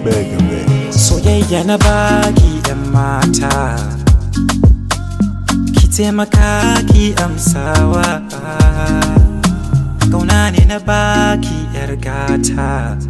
Mega Mix. soyayya na baki yan mata ki taimaka ki amsawa kauna ne na baki yar gata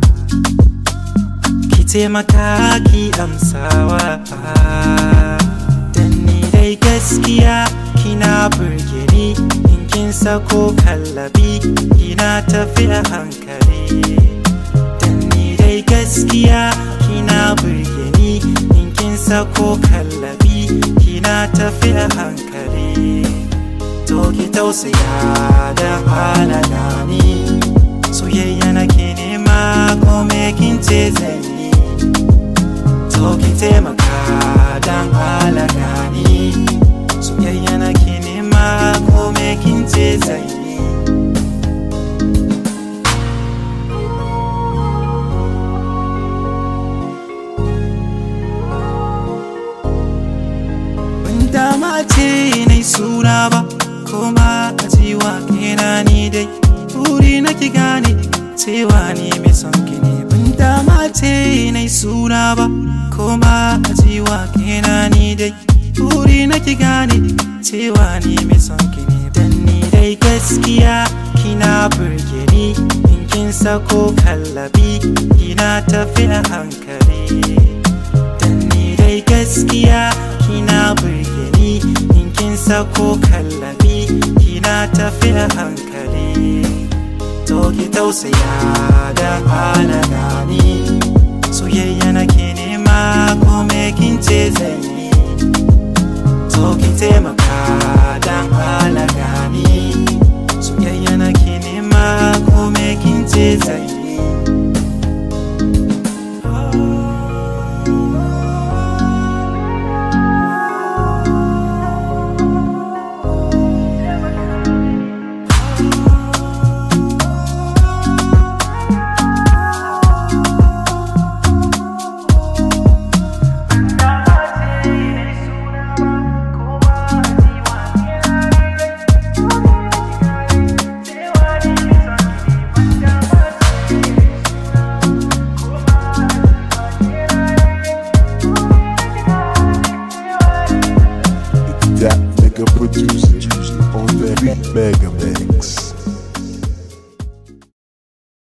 ki taimaka ki amsawa dan ni dai gaskiya kina burge ni in kin sako kallabi kina tafi a hankali dan ni dai gaskiya kina burge ni in kin sako kallabi kina tafi a hankali to ki tausaya da halala ni soyayya nake nema ko me kin ce zai yi to ki taimaka dan halala ni soyayya nake nema ko me kin ce zai yi ban dama ce na suna ba kuma a cewa kena ni dai buri na ki gane cewa ni mai son ki ne ban dama ce na suna ba kuma a cewa kena ni dai buri na ki gane cewa ni mai son ki ne dan ni dai gaskiya kina burge ni in kin sako kallabi kina tafi a hankali dan ni dai gaskiya kina burge ni in kin sako kallabi kina tafi a hankali to ki tausaya da halala